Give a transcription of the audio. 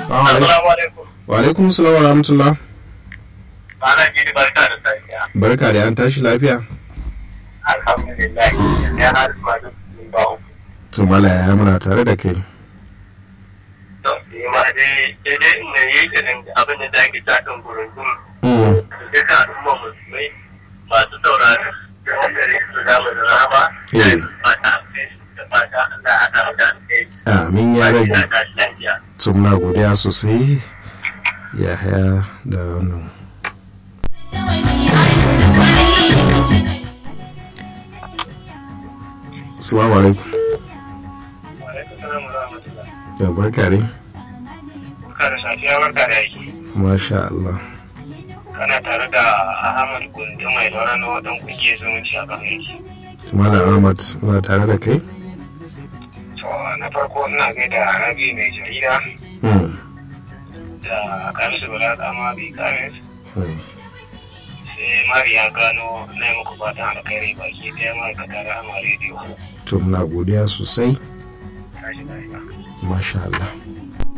Assalamu alaikum. wa alaikum salam wa rahmatullah Ana gidi barka da safiya. barka da an tashi lafiya Alhamdulillah. Ya har ma da ba uku. to mala ya muna tare da kai To, ni ma dai sai dai ina yi irin abin da ake tsakin gurundun Mm, duka al'umma musulmai masu saurari da wanda ne su dama da rama. Eh. Fata da fata Allah a kan da kai. amin ya rabi Ina tashi lafiya. to muna godiya sosai ya haya da wannan Assalamu alaikum. Wa alaikum salam wa rahmatullah. Ya barka dai. Barka da safiya barka da yaki. Masha Allah. Kana tare da Ahmad Gundu mai lura na wadan kungiyar zumunci a kan yaki. Malam Ahmad muna tare da kai. To na farko ina gaida Rabi mai jarida Mm, da Kamisu Bala Kama bi Kamis mm. sai Mariya Gano na yi muku fatan alkhairi baki ɗaya ma'aikata da Ama Radio. To muna godiya sosai. Tashi lafiya. Masha Allah.